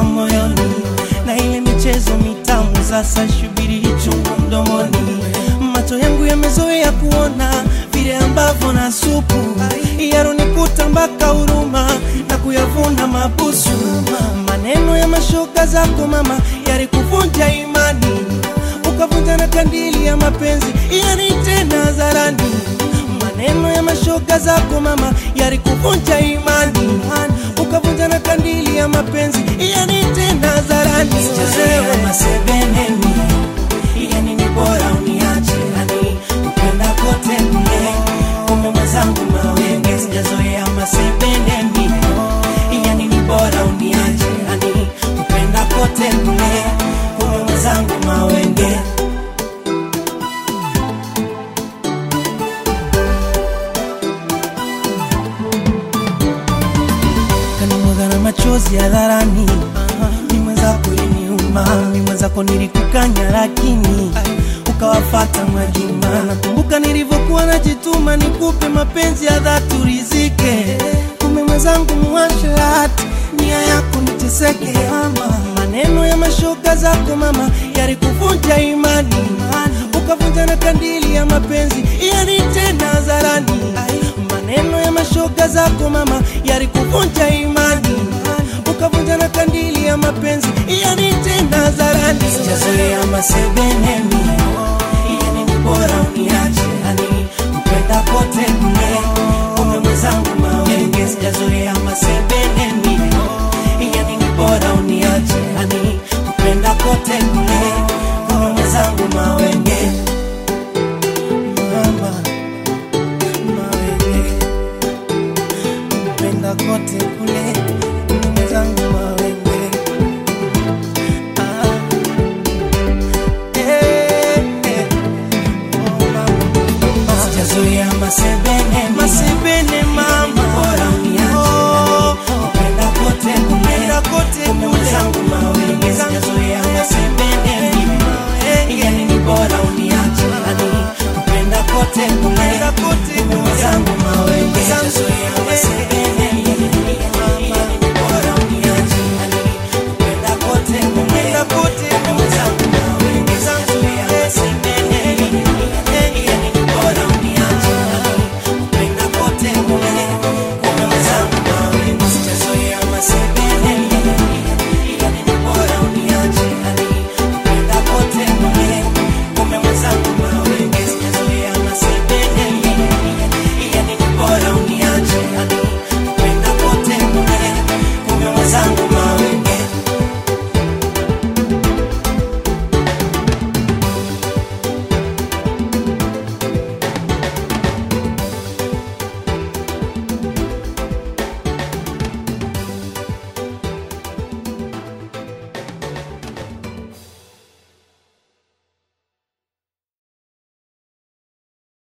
moyoni na ile michezo mitamu sasa shubiri chungu mdomoni macho yangu yamezoea kuona vile ambavyo na supu yaronikuta mpaka huruma na kuyavuna mabusu maneno ya mashoka zako mama yalikuvunja imani ukavunja na kandili ya mapenzi yani tena hadharani maneno ya mashoga zako mama yalikuvunja imani ukavunja na kandili ya mapenzi yani tena hadharani sichezewe masebeneni yani ni bora uniache yani upenda kote kule kumbe mwenzangu mawenge sijazoea masebeneni yani ni bora uniache yani upenda kote kule kumbe mwenzangu mawenge kanimwaga na machozi hadharani ni mwenzako iliniuma mi mwenzako nilikukanya lakini ukawafata Mwajuma. Nakumbuka nilivyokuwa najituma nikupe mapenzi ya dhati urizike, kumbe mwenzangu muwasharati, nia yako niteseke. Mama, maneno ya mashoka zako mama yalikuvunja imani, ukavunja na kandili ya mapenzi yani tena hadharani. Maneno ya mashoka zako mama yalikuvunja imani, ukavunja na kandili ya mapenzi yani tena hadharani. Sijazoea masebeneni, yani ni bora uniache, yani upenda kote kule, kumbe mwenzangu mawenge. Sijazoea masebeneni, yani ni bora uniache, yani upenda kote kule, kumbe mwenzangu mawenge.